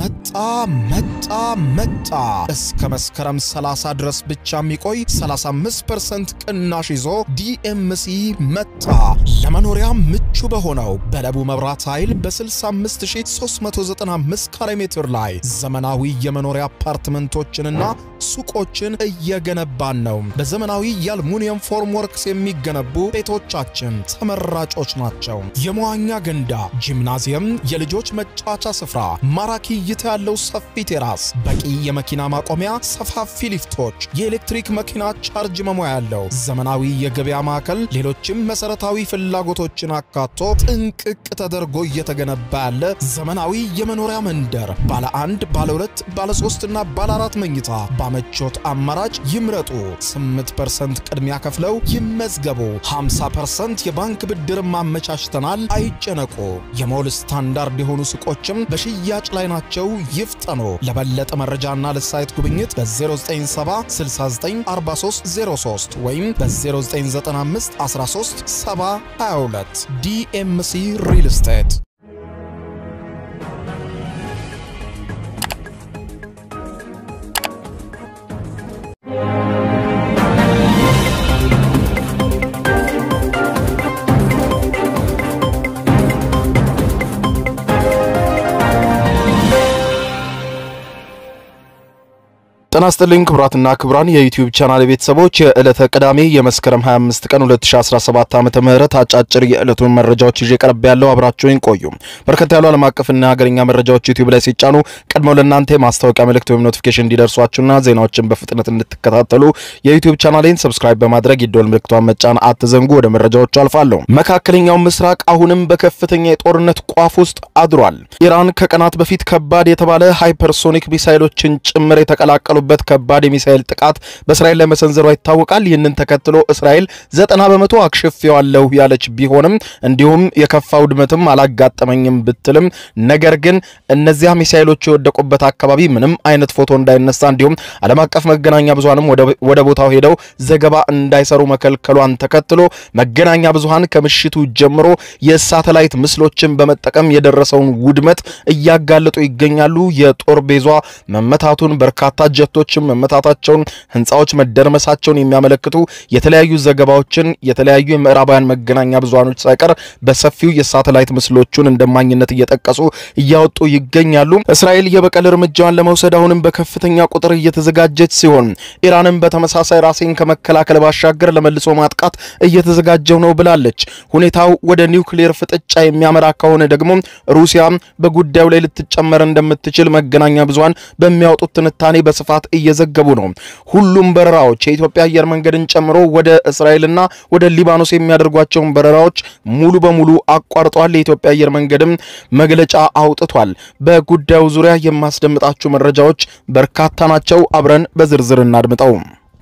መጣ መጣ መጣ እስከ መስከረም 30 ድረስ ብቻ የሚቆይ 35% ቅናሽ ይዞ ዲኤምሲ መጣ። ለመኖሪያ ምቹ በሆነው በለቡ መብራት ኃይል በ65395 ካሬ ሜትር ላይ ዘመናዊ የመኖሪያ አፓርትመንቶችንና ሱቆችን እየገነባን ነው። በዘመናዊ የአልሙኒየም ፎርም ወርክስ የሚገነቡ ቤቶቻችን ተመራጮች ናቸው። የመዋኛ ገንዳ፣ ጂምናዚየም፣ የልጆች መጫወቻ ስፍራ፣ ማራኪ እይታ ያለው ሰፊ ቴራስ፣ በቂ የመኪና ማቆሚያ፣ ሰፋፊ ሊፍቶች፣ የኤሌክትሪክ መኪና ቻርጅ መሙያ ያለው ዘመናዊ የገበያ ማዕከል፣ ሌሎችም መሰረታዊ ፍላጎቶችን አካቶ ጥንቅቅ ተደርጎ እየተገነባ ያለ ዘመናዊ የመኖሪያ መንደር ባለ አንድ፣ ባለ ሁለት፣ ባለ ሶስትና ባለ አራት መኝታ በምቾት አማራጭ ይምረጡ። 8% ቅድሚያ ከፍለው ይመዝገቡ። 50% የባንክ ብድር ማመቻችተናል። አይጨነቁ። የሞል ስታንዳርድ የሆኑ ሱቆችም በሽያጭ ላይ ናቸው። ይፍጠኑ። ለበለጠ መረጃና ለሳይት ጉብኝት በ0970694303 ወይም በ0995 13 722 ዲኤምሲ ሪል ስቴት ጤና ይስጥልኝ ክቡራትና ክቡራን የዩቲዩብ ቻናል ቤተሰቦች የዕለተ ቅዳሜ የመስከረም 25 ቀን 2017 ዓመተ ምህረት አጫጭር የዕለቱን መረጃዎች ይዤ ቀርብ ያለው አብራችሁን ቆዩ። በርከት ያሉ ዓለም አቀፍና ሀገርኛ መረጃዎች ዩቲዩብ ላይ ሲጫኑ ቀድመው ለእናንተ የማስታወቂያ መልእክት ወይም ኖቲፊኬሽን እንዲደርሷችሁና ዜናዎችን በፍጥነት እንድትከታተሉ የዩቲዩብ ቻናሌን ሰብስክራይብ በማድረግ የደወል ምልክቷን መጫን አትዘንጉ። ወደ መረጃዎቹ አልፋለሁ። መካከለኛው ምስራቅ አሁንም በከፍተኛ የጦርነት ቋፍ ውስጥ አድሯል። ኢራን ከቀናት በፊት ከባድ የተባለ ሃይፐርሶኒክ ሚሳይሎችን ጭምር የተቀላቀሉ በት ከባድ የሚሳኤል ጥቃት በእስራኤል ላይ መሰንዘሯ ይታወቃል። ይህንን ተከትሎ እስራኤል ዘጠና በመቶ አክሽፌዋለሁ ያለች ቢሆንም እንዲሁም የከፋ ውድመትም አላጋጠመኝም ብትልም ነገር ግን እነዚያ ሚሳኤሎች የወደቁበት አካባቢ ምንም አይነት ፎቶ እንዳይነሳ እንዲሁም ዓለም አቀፍ መገናኛ ብዙሃንም ወደ ቦታው ሄደው ዘገባ እንዳይሰሩ መከልከሏን ተከትሎ መገናኛ ብዙሃን ከምሽቱ ጀምሮ የሳተላይት ምስሎችን በመጠቀም የደረሰውን ውድመት እያጋለጡ ይገኛሉ። የጦር ቤዟ መመታቱን በርካታ ጀ ቶችም መመታታቸውን ህንፃዎች መደርመሳቸውን የሚያመለክቱ የተለያዩ ዘገባዎችን የተለያዩ የምዕራባውያን መገናኛ ብዙሃኖች ሳይቀር በሰፊው የሳተላይት ምስሎቹን እንደማኝነት እየጠቀሱ እያወጡ ይገኛሉ። እስራኤል የበቀል እርምጃዋን ለመውሰድ አሁንም በከፍተኛ ቁጥር እየተዘጋጀች ሲሆን ኢራንም በተመሳሳይ ራሴን ከመከላከል ባሻገር ለመልሶ ማጥቃት እየተዘጋጀው ነው ብላለች። ሁኔታው ወደ ኒውክሌር ፍጥጫ የሚያመራ ከሆነ ደግሞ ሩሲያ በጉዳዩ ላይ ልትጨመር እንደምትችል መገናኛ ብዙሃን በሚያወጡት ትንታኔ በስፋት እየዘገቡ ነው። ሁሉም በረራዎች የኢትዮጵያ አየር መንገድን ጨምሮ ወደ እስራኤልና ወደ ሊባኖስ የሚያደርጓቸውን በረራዎች ሙሉ በሙሉ አቋርጠዋል። የኢትዮጵያ አየር መንገድም መግለጫ አውጥቷል። በጉዳዩ ዙሪያ የማስደምጣችሁ መረጃዎች በርካታ ናቸው። አብረን በዝርዝር እናድምጠው።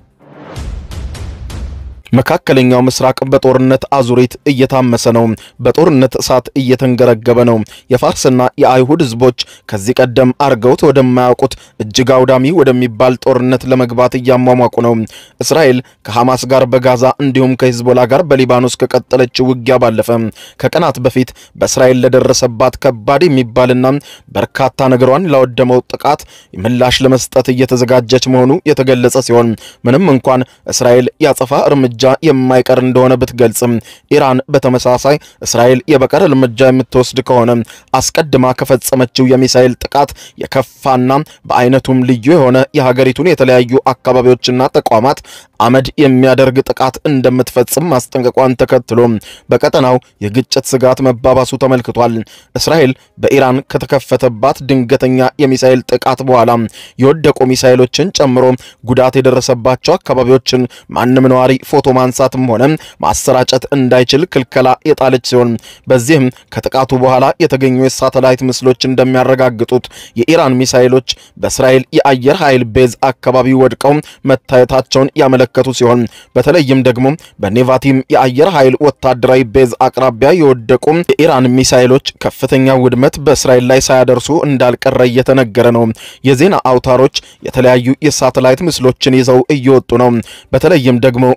መካከለኛው ምስራቅ በጦርነት አዙሪት እየታመሰ ነው። በጦርነት እሳት እየተንገረገበ ነው። የፋርስና የአይሁድ ሕዝቦች ከዚህ ቀደም አርገውት ወደማያውቁት እጅግ አውዳሚ ወደሚባል ጦርነት ለመግባት እያሟሟቁ ነው። እስራኤል ከሐማስ ጋር በጋዛ እንዲሁም ከሂዝቦላ ጋር በሊባኖስ ከቀጠለችው ውጊያ ባለፈ ከቀናት በፊት በእስራኤል ለደረሰባት ከባድ የሚባልና በርካታ ነገሯን ላወደመው ጥቃት ምላሽ ለመስጠት እየተዘጋጀች መሆኑ የተገለጸ ሲሆን ምንም እንኳን እስራኤል ያጸፋ እርምጃ የማይቀር እንደሆነ ብትገልጽም ኢራን በተመሳሳይ እስራኤል የበቀል እርምጃ የምትወስድ ከሆነ አስቀድማ ከፈጸመችው የሚሳኤል ጥቃት የከፋና በአይነቱም ልዩ የሆነ የሀገሪቱን የተለያዩ አካባቢዎችና ተቋማት አመድ የሚያደርግ ጥቃት እንደምትፈጽም ማስጠንቀቋን ተከትሎ በቀጠናው የግጭት ስጋት መባባሱ ተመልክቷል። እስራኤል በኢራን ከተከፈተባት ድንገተኛ የሚሳኤል ጥቃት በኋላ የወደቁ ሚሳኤሎችን ጨምሮ ጉዳት የደረሰባቸው አካባቢዎችን ማንም ነዋሪ ፎቶ ማንሳትም ሆነ ማሰራጨት እንዳይችል ክልከላ የጣለች ሲሆን በዚህም ከጥቃቱ በኋላ የተገኙ የሳተላይት ምስሎች እንደሚያረጋግጡት የኢራን ሚሳኤሎች በእስራኤል የአየር ኃይል ቤዝ አካባቢ ወድቀው መታየታቸውን ያመለከቱ ሲሆን በተለይም ደግሞ በኔቫቲም የአየር ኃይል ወታደራዊ ቤዝ አቅራቢያ የወደቁ የኢራን ሚሳኤሎች ከፍተኛ ውድመት በእስራኤል ላይ ሳያደርሱ እንዳልቀረ እየተነገረ ነው። የዜና አውታሮች የተለያዩ የሳተላይት ምስሎችን ይዘው እየወጡ ነው። በተለይም ደግሞ ቢቢሲ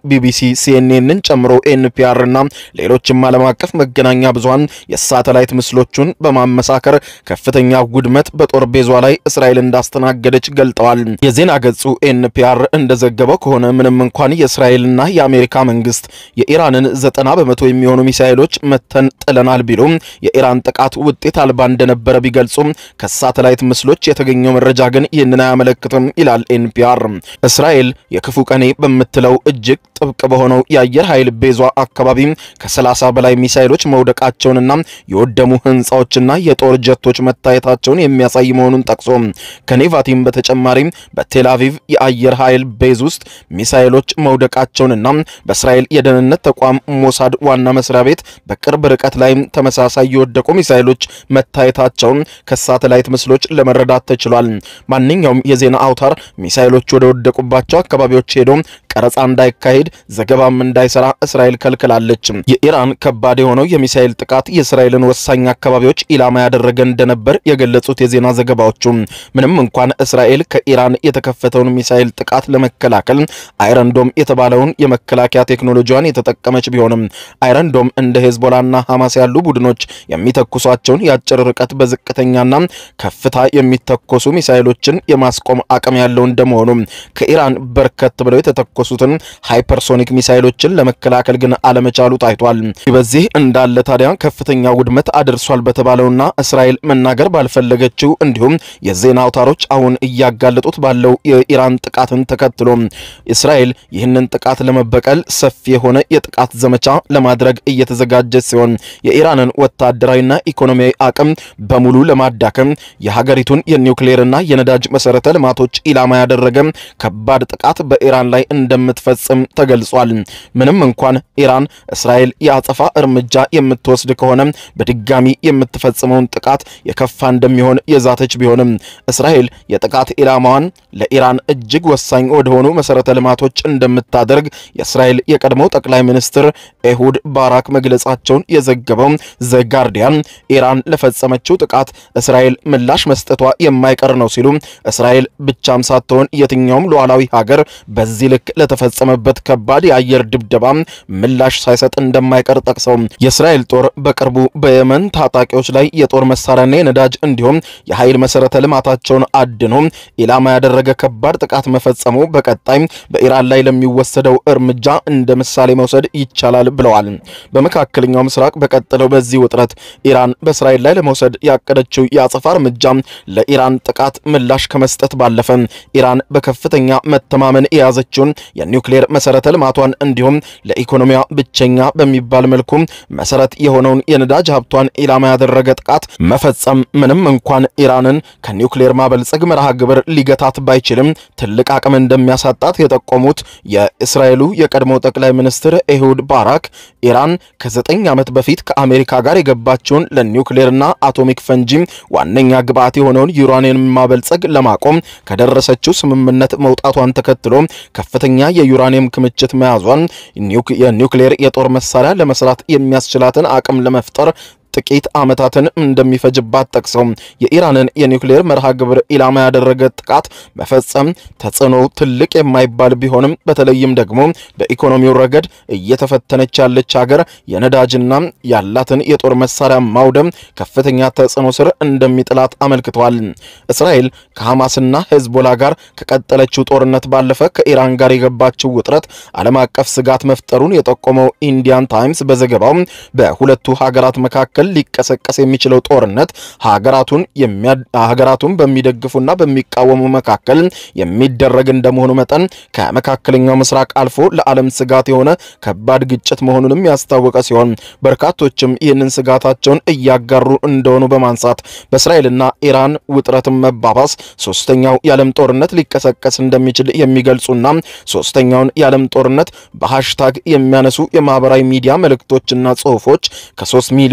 ሲኤንኤንን ጨምሮ ኤንፒአር እና ሌሎችም ዓለም አቀፍ መገናኛ ብዙሃን የሳተላይት ምስሎቹን በማመሳከር ከፍተኛ ውድመት በጦር ቤዟ ላይ እስራኤል እንዳስተናገደች ገልጠዋል። የዜና ገጹ ኤንፒአር እንደዘገበው ከሆነ ምንም እንኳን የእስራኤልና የአሜሪካ መንግስት የኢራንን ዘጠና በመቶ የሚሆኑ ሚሳይሎች መተን ጥለናል ቢሉም የኢራን ጥቃት ውጤት አልባ እንደነበረ ቢገልጹም ከሳተላይት ምስሎች የተገኘው መረጃ ግን ይህንን አያመለክትም ይላል ኤንፒአር። እስራኤል የክፉ ቀኔ በምትለው እጅግ ጥብቅ በሆነው የአየር ኃይል ቤዟ አካባቢ ከ30 በላይ ሚሳይሎች መውደቃቸውንና የወደሙ ህንፃዎችና የጦር ጀቶች መታየታቸውን የሚያሳይ መሆኑን ጠቅሶ ከኔቫቲም በተጨማሪም በቴል አቪቭ የአየር ኃይል ቤዝ ውስጥ ሚሳይሎች መውደቃቸውንና በእስራኤል የደህንነት ተቋም ሞሳድ ዋና መስሪያ ቤት በቅርብ ርቀት ላይ ተመሳሳይ የወደቁ ሚሳይሎች መታየታቸውን ከሳተላይት ምስሎች ለመረዳት ተችሏል። ማንኛውም የዜና አውታር ሚሳይሎች ወደ ወደቁባቸው አካባቢዎች ሄዶ ቀረጻ እንዳይካሄድ ዘገባም እንዳይሰራ እስራኤል ከልክላለች። የኢራን ከባድ የሆነው የሚሳኤል ጥቃት የእስራኤልን ወሳኝ አካባቢዎች ኢላማ ያደረገ እንደነበር የገለጹት የዜና ዘገባዎቹ ምንም እንኳን እስራኤል ከኢራን የተከፈተውን ሚሳኤል ጥቃት ለመከላከል አይረንዶም የተባለውን የመከላከያ ቴክኖሎጂዋን የተጠቀመች ቢሆንም አይረንዶም እንደ ሄዝቦላና ሐማስ ያሉ ቡድኖች የሚተኩሷቸውን የአጭር ርቀት በዝቅተኛና ከፍታ የሚተኮሱ ሚሳኤሎችን የማስቆም አቅም ያለው እንደመሆኑ ከኢራን በርከት ብለው የተተኮሱትን ሃይፐርሶኒክ ሚሳይሎችን ለመከላከል ግን አለመቻሉ ታይቷል። በዚህ እንዳለ ታዲያ ከፍተኛ ውድመት አድርሷል በተባለውና እስራኤል መናገር ባልፈለገችው እንዲሁም የዜና አውታሮች አሁን እያጋለጡት ባለው የኢራን ጥቃትን ተከትሎ እስራኤል ይህንን ጥቃት ለመበቀል ሰፊ የሆነ የጥቃት ዘመቻ ለማድረግ እየተዘጋጀች ሲሆን የኢራንን ወታደራዊና ኢኮኖሚያዊ አቅም በሙሉ ለማዳከም የሀገሪቱን የኒውክሌርና የነዳጅ መሰረተ ልማቶች ኢላማ ያደረገ ከባድ ጥቃት በኢራን ላይ እንደምትፈጽም ተገልጿል። ምንም እንኳን ኢራን እስራኤል የአጸፋ እርምጃ የምትወስድ ከሆነ በድጋሚ የምትፈጽመውን ጥቃት የከፋ እንደሚሆን የዛተች ቢሆንም እስራኤል የጥቃት ኢላማዋን ለኢራን እጅግ ወሳኝ ወደሆኑ መሰረተ ልማቶች እንደምታደርግ የእስራኤል የቀድሞው ጠቅላይ ሚኒስትር ኤሁድ ባራክ መግለጻቸውን የዘገበው ዘ ጋርዲያን ኢራን ለፈጸመችው ጥቃት እስራኤል ምላሽ መስጠቷ የማይቀር ነው ሲሉ እስራኤል ብቻም ሳትሆን የትኛውም ሉዓላዊ ሀገር በዚህ ልክ ለተፈጸመበት ከባድ የአየር ድብደባ ምላሽ ሳይሰጥ እንደማይቀር ጠቅሰው የእስራኤል ጦር በቅርቡ በየመን ታጣቂዎች ላይ የጦር መሳሪያና የነዳጅ እንዲሁም የኃይል መሰረተ ልማታቸውን አድኖ ኢላማ ያደረገ ከባድ ጥቃት መፈጸሙ በቀጣይ በኢራን ላይ ለሚወሰደው እርምጃ እንደ ምሳሌ መውሰድ ይቻላል ብለዋል። በመካከለኛው ምስራቅ በቀጠለው በዚህ ውጥረት ኢራን በእስራኤል ላይ ለመውሰድ ያቀደችው የአጸፋ እርምጃ ለኢራን ጥቃት ምላሽ ከመስጠት ባለፈ ኢራን በከፍተኛ መተማመን የያዘችውን የኒውክሌር መሰረተ ልማቷን እንዲሁም ለኢኮኖሚያ ብቸኛ በሚባል መልኩ መሰረት የሆነውን የነዳጅ ሀብቷን ኢላማ ያደረገ ጥቃት መፈጸም ምንም እንኳን ኢራንን ከኒውክሌር ማበልጸግ መርሃ ግብር ሊገታት ባይችልም ትልቅ አቅም እንደሚያሳጣት የጠቆሙት የእስራኤሉ የቀድሞ ጠቅላይ ሚኒስትር ኤሁድ ባራክ ኢራን ከዘጠኝ ዓመት በፊት ከአሜሪካ ጋር የገባቸውን ለኒውክሌርና አቶሚክ ፈንጂ ዋነኛ ግብዓት የሆነውን ዩራኒየም ማበልጸግ ለማቆም ከደረሰችው ስምምነት መውጣቷን ተከትሎ ከፍተኛ የዩራኒየም ክምችት መያዟን የኒውክሌር የጦር መሳሪያ ለመስራት የሚያስችላትን አቅም ለመፍጠር ጥቂት ዓመታትን እንደሚፈጅባት ጠቅሰው የኢራንን የኒውክሌር መርሃ ግብር ኢላማ ያደረገ ጥቃት መፈጸም ተጽዕኖ ትልቅ የማይባል ቢሆንም በተለይም ደግሞ በኢኮኖሚው ረገድ እየተፈተነች ያለች ሀገር የነዳጅና ያላትን የጦር መሳሪያ ማውደም ከፍተኛ ተጽዕኖ ስር እንደሚጥላት አመልክተዋል። እስራኤል ከሐማስና ሄዝቦላ ጋር ከቀጠለችው ጦርነት ባለፈ ከኢራን ጋር የገባችው ውጥረት ዓለም አቀፍ ስጋት መፍጠሩን የጠቆመው ኢንዲያን ታይምስ በዘገባው በሁለቱ ሀገራት መካከል ሊቀሰቀስ የሚችለው ጦርነት ሀገራቱን ሀገራቱን በሚደግፉና በሚቃወሙ መካከል የሚደረግ እንደመሆኑ መጠን ከመካከለኛው ምስራቅ አልፎ ለዓለም ስጋት የሆነ ከባድ ግጭት መሆኑንም ያስታወቀ ሲሆን በርካቶችም ይህንን ስጋታቸውን እያጋሩ እንደሆኑ በማንሳት በእስራኤልና ኢራን ውጥረትን መባባስ ሶስተኛው የዓለም ጦርነት ሊቀሰቀስ እንደሚችል የሚገልጹና ሶስተኛውን የዓለም ጦርነት በሃሽታግ የሚያነሱ የማህበራዊ ሚዲያ መልእክቶችና ጽሁፎች ከሶስት ሚሊዮን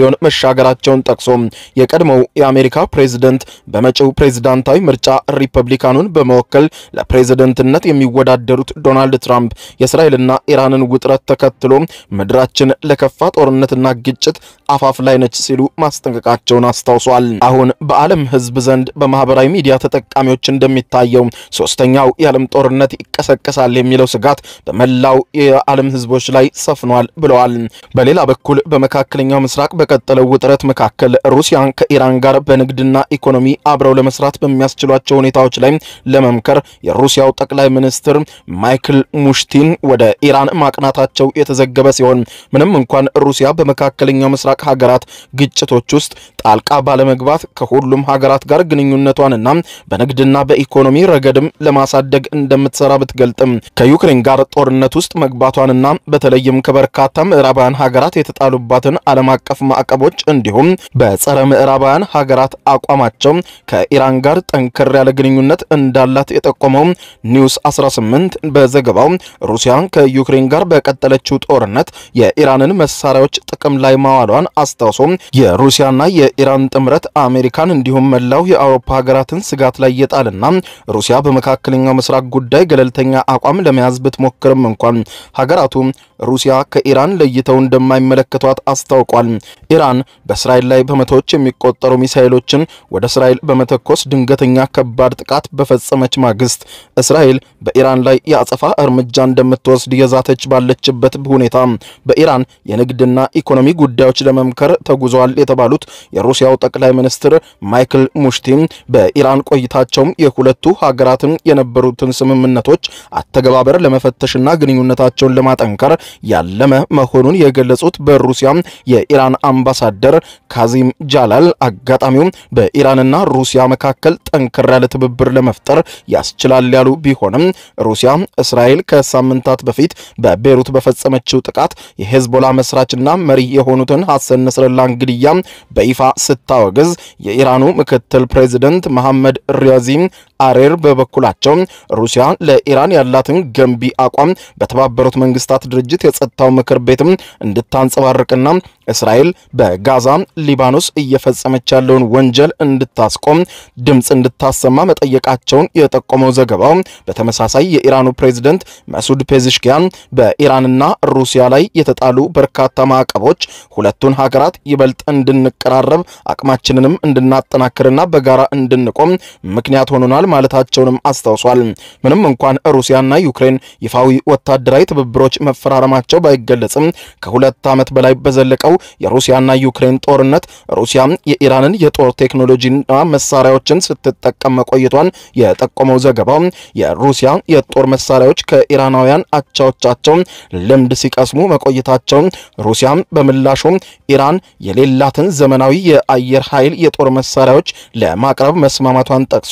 መሻገራቸውን ጠቅሶ የቀድሞው የአሜሪካ ፕሬዝደንት በመጪው ፕሬዝዳንታዊ ምርጫ ሪፐብሊካኑን በመወከል ለፕሬዝደንትነት የሚወዳደሩት ዶናልድ ትራምፕ የእስራኤልና ኢራንን ውጥረት ተከትሎ ምድራችን ለከፋ ጦርነትና ግጭት አፋፍ ላይ ነች ሲሉ ማስጠንቀቃቸውን አስታውሷል። አሁን በዓለም ሕዝብ ዘንድ በማህበራዊ ሚዲያ ተጠቃሚዎች እንደሚታየው ሶስተኛው የዓለም ጦርነት ይቀሰቀሳል የሚለው ስጋት በመላው የዓለም ሕዝቦች ላይ ሰፍኗል ብለዋል። በሌላ በኩል በመካከለኛው ምስራቅ በቀጠለው ውጥረት መካከል ሩሲያን ከኢራን ጋር በንግድና ኢኮኖሚ አብረው ለመስራት በሚያስችሏቸው ሁኔታዎች ላይ ለመምከር የሩሲያው ጠቅላይ ሚኒስትር ማይክል ሙሽቲን ወደ ኢራን ማቅናታቸው የተዘገበ ሲሆን ምንም እንኳን ሩሲያ በመካከለኛው ምስራቅ ሀገራት ግጭቶች ውስጥ ጣልቃ ባለመግባት ከሁሉም ሀገራት ጋር ግንኙነቷንና በንግድና በኢኮኖሚ ረገድም ለማሳደግ እንደምትሰራ ብትገልጥም ከዩክሬን ጋር ጦርነት ውስጥ መግባቷንና በተለይም ከበርካታ ምዕራባውያን ሀገራት የተጣሉባትን ዓለም አቀፍ ማዕቀቦች እንዲሁም በጸረ ምዕራባውያን ሀገራት አቋማቸው ከኢራን ጋር ጠንከር ያለ ግንኙነት እንዳላት የጠቆመው ኒውስ 18 በዘገባው ሩሲያን ከዩክሬን ጋር በቀጠለችው ጦርነት የኢራንን መሳሪያዎች ጥቅም ላይ ማዋሏን አስታውሶ የሩሲያና የኢራን ጥምረት አሜሪካን እንዲሁም መላው የአውሮፓ ሀገራትን ስጋት ላይ የጣልና ሩሲያ በመካከለኛው ምስራቅ ጉዳይ ገለልተኛ አቋም ለመያዝ ብትሞክርም እንኳን ሀገራቱ ሩሲያ ከኢራን ለይተው እንደማይመለከቷት አስታውቋል። ኢራን በእስራኤል ላይ በመቶዎች የሚቆጠሩ ሚሳኤሎችን ወደ እስራኤል በመተኮስ ድንገተኛ ከባድ ጥቃት በፈጸመች ማግስት እስራኤል በኢራን ላይ የአጸፋ እርምጃ እንደምትወስድ የዛተች ባለችበት ሁኔታ በኢራን የንግድና ኢኮኖሚ ጉዳዮች ለመምከር ተጉዘዋል የተባሉት የሩሲያው ጠቅላይ ሚኒስትር ማይክል ሙሽቲን በኢራን ቆይታቸውም የሁለቱ ሀገራትን የነበሩትን ስምምነቶች አተገባበር ለመፈተሽና ግንኙነታቸውን ለማጠንከር ያለመ መሆኑን የገለጹት በሩሲያ የኢራን አምባሳደር ካዚም ጃላል አጋጣሚው በኢራንና ሩሲያ መካከል ጠንከር ያለ ትብብር ለመፍጠር ያስችላል ያሉ ቢሆንም ሩሲያ እስራኤል ከሳምንታት በፊት በቤሩት በፈጸመችው ጥቃት የሄዝቦላ መስራችና መሪ የሆኑትን ሐሰን ነስረላን ግድያ በይፋ ስታወግዝ የኢራኑ ምክትል ፕሬዚደንት መሐመድ ሪያዚም አሬር በበኩላቸው ሩሲያ ለኢራን ያላትን ገንቢ አቋም በተባበሩት መንግስታት ድርጅት የጸጥታው ምክር ቤትም እንድታንጸባርቅና እስራኤል በጋዛ ሊባኖስ እየፈጸመች ያለውን ወንጀል እንድታስቆም ድምፅ እንድታሰማ መጠየቃቸውን የጠቆመው ዘገባው በተመሳሳይ የኢራኑ ፕሬዝደንት መሱድ ፔዚሽኪያን በኢራንና ሩሲያ ላይ የተጣሉ በርካታ ማዕቀቦች ሁለቱን ሀገራት ይበልጥ እንድንቀራረብ አቅማችንንም እንድናጠናክርና በጋራ እንድንቆም ምክንያት ሆኖናል ማለታቸውንም አስታውሷል። ምንም እንኳን ሩሲያና ዩክሬን ይፋዊ ወታደራዊ ትብብሮች መፈራረማቸው ባይገለጽም ከሁለት ዓመት በላይ በዘለቀው የሩሲያና ዩክሬን ጦርነት ሩሲያ የኢራንን የጦር ቴክኖሎጂና መሳሪያዎችን ስትጠቀም መቆየቷን የጠቆመው ዘገባው የሩሲያ የጦር መሳሪያዎች ከኢራናውያን አቻዎቻቸው ልምድ ሲቀስሙ መቆየታቸው ሩሲያ በምላሹ ኢራን የሌላትን ዘመናዊ የአየር ኃይል የጦር መሳሪያዎች ለማቅረብ መስማማቷን ጠቅሶ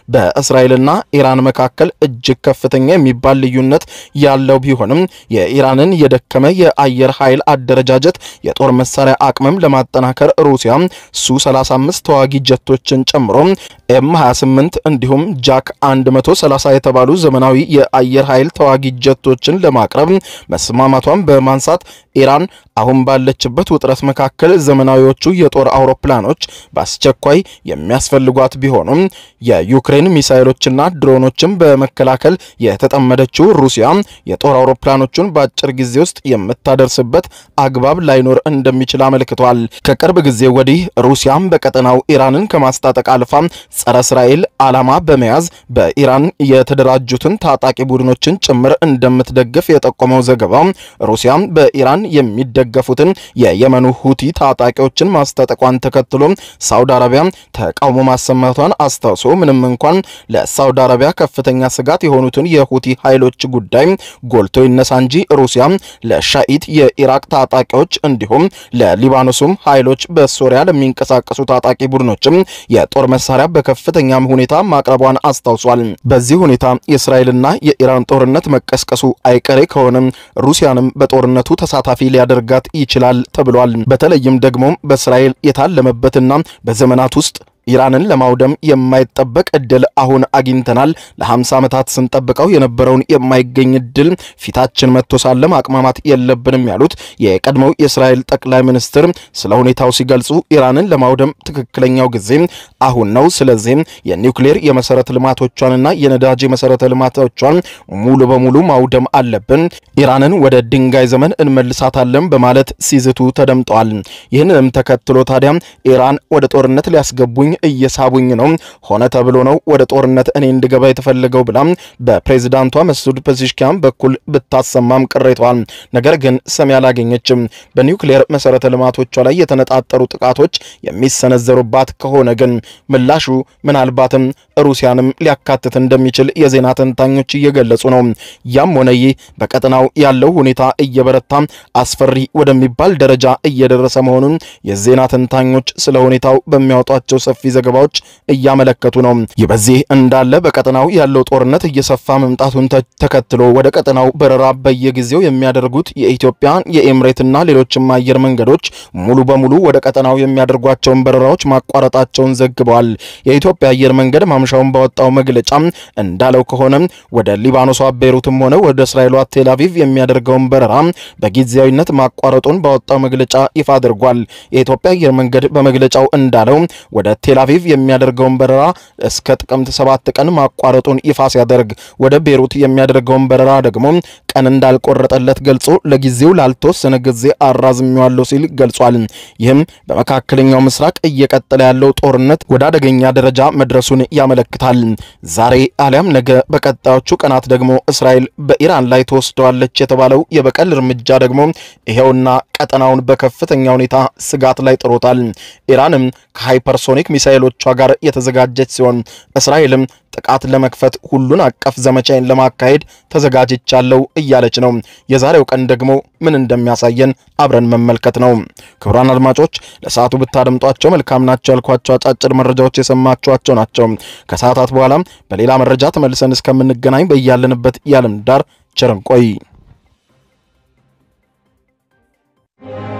በእስራኤልና ኢራን መካከል እጅግ ከፍተኛ የሚባል ልዩነት ያለው ቢሆንም የኢራንን የደከመ የአየር ኃይል አደረጃጀት የጦር መሳሪያ አቅምም ለማጠናከር ሩሲያ ሱ 35 ተዋጊ ጀቶችን ጨምሮ ኤም 28 እንዲሁም ጃክ 130 የተባሉ ዘመናዊ የአየር ኃይል ተዋጊ ጀቶችን ለማቅረብ መስማማቷን በማንሳት ኢራን አሁን ባለችበት ውጥረት መካከል ዘመናዊዎቹ የጦር አውሮፕላኖች በአስቸኳይ የሚያስፈልጓት ቢሆኑም የዩክሬን ሚሳይሎችና ድሮኖችን በመከላከል የተጠመደችው ሩሲያ የጦር አውሮፕላኖቹን በአጭር ጊዜ ውስጥ የምታደርስበት አግባብ ላይኖር እንደሚችል አመልክቷል። ከቅርብ ጊዜ ወዲህ ሩሲያም በቀጠናው ኢራንን ከማስታጠቅ አልፋ ጸረ እስራኤል ዓላማ በመያዝ በኢራን የተደራጁትን ታጣቂ ቡድኖችን ጭምር እንደምትደግፍ የጠቆመው ዘገባ ሩሲያም በኢራን የሚደገፉትን የየመኑ ሁቲ ታጣቂዎችን ማስታጠቋን ተከትሎ ሳውዲ አረቢያ ተቃውሞ ማሰማቷን አስታውሶ ምንም እንኳን ለሳውዲ አረቢያ ከፍተኛ ስጋት የሆኑትን የሁቲ ኃይሎች ጉዳይ ጎልቶ ይነሳ እንጂ ሩሲያ ለሻኢት የኢራቅ ታጣቂዎች እንዲሁም ለሊባኖሱም ኃይሎች በሶሪያ ለሚንቀሳቀሱ ታጣቂ ቡድኖችም የጦር መሳሪያ በከፍተኛ ሁኔታ ማቅረቧን አስታውሷል። በዚህ ሁኔታ የእስራኤልና የኢራን ጦርነት መቀስቀሱ አይቀሬ ከሆነም ሩሲያንም በጦርነቱ ተሳታፊ ሊያደርጋት ይችላል ተብሏል። በተለይም ደግሞ በእስራኤል የታለመበትና በዘመናት ውስጥ ኢራንን ለማውደም የማይጠበቅ እድል አሁን አግኝተናል። ለ50 ዓመታት ስንጠብቀው የነበረውን የማይገኝ እድል ፊታችን መጥቶ ሳለ ማቅማማት የለብንም ያሉት የቀድሞው የእስራኤል ጠቅላይ ሚኒስትር ስለ ሁኔታው ሲገልጹ ኢራንን ለማውደም ትክክለኛው ጊዜ አሁን ነው። ስለዚህም የኒውክሌር የመሰረተ ልማቶቿንና የነዳጅ የመሰረተ ልማቶቿን ሙሉ በሙሉ ማውደም አለብን። ኢራንን ወደ ድንጋይ ዘመን እንመልሳታለን በማለት ሲዝቱ ተደምጠዋል። ይህንንም ተከትሎ ታዲያ ኢራን ወደ ጦርነት ሊያስገቡኝ እየሳቡኝ ነው፣ ሆነ ተብሎ ነው ወደ ጦርነት እኔ እንድገባ የተፈለገው ብላ በፕሬዚዳንቷ መስዑድ ፔዜሽኪያን በኩል ብታሰማም ቅሬታዋል። ነገር ግን ሰሚ አላገኘችም። በኒውክሌር መሰረተ ልማቶቿ ላይ የተነጣጠሩ ጥቃቶች የሚሰነዘሩባት ከሆነ ግን ምላሹ ምናልባትም ሩሲያንም ሊያካትት እንደሚችል የዜና ተንታኞች እየገለጹ ነው። ያም ሆነ ይህ በቀጠናው ያለው ሁኔታ እየበረታ አስፈሪ ወደሚባል ደረጃ እየደረሰ መሆኑን የዜና ተንታኞች ስለ ሁኔታው በሚያወጧቸው ሰፊ ዘገባዎች እያመለከቱ ነው። ይህ በዚህ እንዳለ በቀጠናው ያለው ጦርነት እየሰፋ መምጣቱን ተከትሎ ወደ ቀጠናው በረራ በየጊዜው የሚያደርጉት የኢትዮጵያ የኤምሬትና ሌሎችም አየር መንገዶች ሙሉ በሙሉ ወደ ቀጠናው የሚያደርጓቸውን በረራዎች ማቋረጣቸውን ዘግበዋል። የኢትዮጵያ አየር መንገድ ማምሻውን ባወጣው መግለጫ እንዳለው ከሆነ ወደ ሊባኖሷ ቤሩትም ሆነ ወደ እስራኤሏ ቴልአቪቭ የሚያደርገውን በረራ በጊዜያዊነት ማቋረጡን ባወጣው መግለጫ ይፋ አድርጓል። የኢትዮጵያ አየር መንገድ በመግለጫው እንዳለው ወደ ቴልአቪቭ የሚያደርገውን በረራ እስከ ጥቅምት ሰባት ቀን ማቋረጡን ይፋ ሲያደርግ ወደ ቤሩት የሚያደርገውን በረራ ደግሞ ቀን እንዳልቆረጠለት ገልጾ ለጊዜው ላልተወሰነ ጊዜ አራዝሜዋለሁ ሲል ገልጿል። ይህም በመካከለኛው ምስራቅ እየቀጠለ ያለው ጦርነት ወደ አደገኛ ደረጃ መድረሱን ያመለክታል። ዛሬ አሊያም ነገ በቀጣዮቹ ቀናት ደግሞ እስራኤል በኢራን ላይ ተወስደዋለች የተባለው የበቀል እርምጃ ደግሞ ይሄውና ቀጠናውን በከፍተኛ ሁኔታ ስጋት ላይ ጥሎታል። ኢራንም ከሃይፐርሶኒክ ሚሳኤሎቿ ጋር የተዘጋጀች ሲሆን እስራኤልም ጥቃት ለመክፈት ሁሉን አቀፍ ዘመቻዬን ለማካሄድ ተዘጋጅቻለሁ እያለች ነው። የዛሬው ቀን ደግሞ ምን እንደሚያሳየን አብረን መመልከት ነው። ክቡራን አድማጮች ለሰዓቱ ብታደምጧቸው መልካም ናቸው ያልኳቸው አጫጭር መረጃዎች የሰማችኋቸው ናቸው። ከሰዓታት በኋላም በሌላ መረጃ ተመልሰን እስከምንገናኝ በያለንበት የዓለም ዳር ቸር እንቆይ።